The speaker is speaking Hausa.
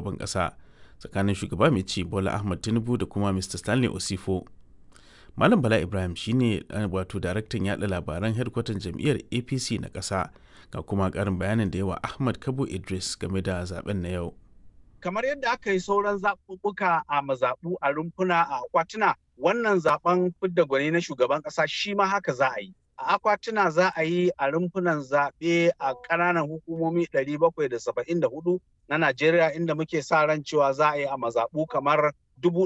shugaban ƙasa tsakanin shugaba mai ci Bola Ahmad Tinubu da kuma Mr. Stanley Osifo. Malam Bala Ibrahim shine wato daraktan yaɗa labaran hedkwatan jam'iyyar APC na ƙasa ga kuma ƙarin bayanin da yawa Ahmad Kabo Idris game da zaben na yau. kamar yadda aka yi sauran zaɓuɓɓuka a mazaɓu a rumfuna a akwatuna wannan zaben fidda gwani na shugaban ƙasa shi ma haka za a yi a akwatuna za a yi a rumfunan zaɓe a ƙananan hukumomi 774 na Najeriya inda muke sa ran cewa za a yi a mazaɓu kamar dubu